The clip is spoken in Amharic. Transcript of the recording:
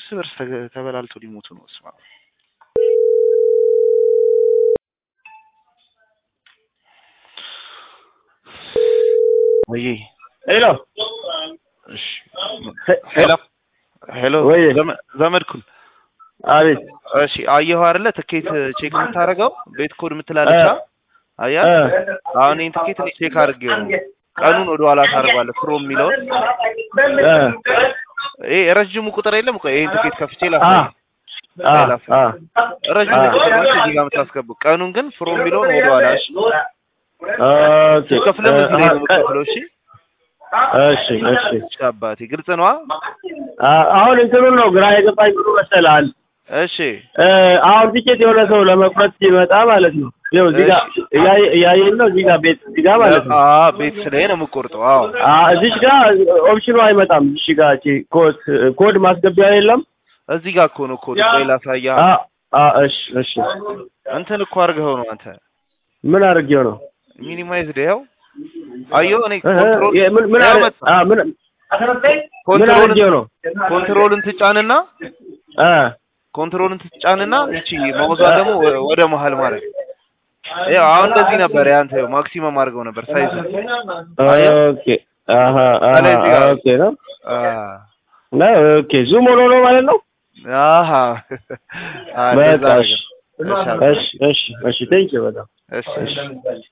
እርስ በርስ ተገ- ተበላልቶ ሊሞቱ ነው። ስማ ወይ ሄሎ እሺ ሄሎ ሄሎ ወይ ዘመ- ዘመድኩን አቤት እሺ አየሁ አይደለ ትኬት ቼክ የምታደርገው ቤት ኮድ የምትላለች እ አያ እ አሁን ይህን ትኬት እኔ ቼክ አድርጌው ነው ቀኑን ወደ ኋላ ታደርገዋለህ ፍሮ የሚለውን እ ይሄ ረጅሙ ቁጥር የለም እኮ ይሄን ትኬት ከፍቼ አ ላሳይ አ ላሳይ አ ረጅሙ አ ቁጥር ነው እዚህ ጋር የምታስገቡ ቀኑን ግን ፍሮ የሚለውን ወደ ኋላ እሺ ኦኬ ከፍለም እዚህ ላይ ነው የምትከፍለው እሺ እሺ እሺ እሺ አባቴ ግልጽ ነዋ አ አሁን እንትኑን ነው ግራ የገባኝ ብሎ መሰላል እሺ እ አሁን ቲኬት የሆነ ሰው ለመቁረጥ ሲመጣ ማለት ነው ይኸው እዚህ ጋር እያየ- እያየን ነው እዚህ ጋር ቤት እዚህ ጋር ማለት ነው አዎ ቤት ስለሄ ነው የምቆርጠው አዎ አ እዚች ጋር ኦፕሽኑ አይመጣም እዚች ጋር እቺ ኮድ ኮድ ማስገቢያ የለም እዚህ ጋር እኮ ነው ኮድ ቆይ ላሳያ አ አ እሺ እሺ እንትን እኮ አድርገኸው ነው አንተ ምን አድርጌው ነው ሚኒማይዝድ ይኸው አየሁ እኔ እ እ ኮንትሮል የ- ምን ምን ያው አረ- መጣ። አ ምን ምን ኮንትሮልን አድርጌው ነው ኮንትሮልን ትጫንና አ ኮንትሮልን ትጫንና እቺ ማውዟን ደግሞ ወ- ወደ መሀል ማድረግ ያው አሁን እንደዚህ ነበር ያንተ ማክሲመም አድርገው ነበር ሳይዝ ኦኬ አሀ አሀ ከላይ እዚህ ጋር- ኦኬ ነው አ ነው ኦኬ ዙም ሆኖ ነው ማለት ነው አሃ አ እንደዛ በቃ ነገር እሺ እሺ እሺ እሺ ቴንኪው በጣም እሺ እሺ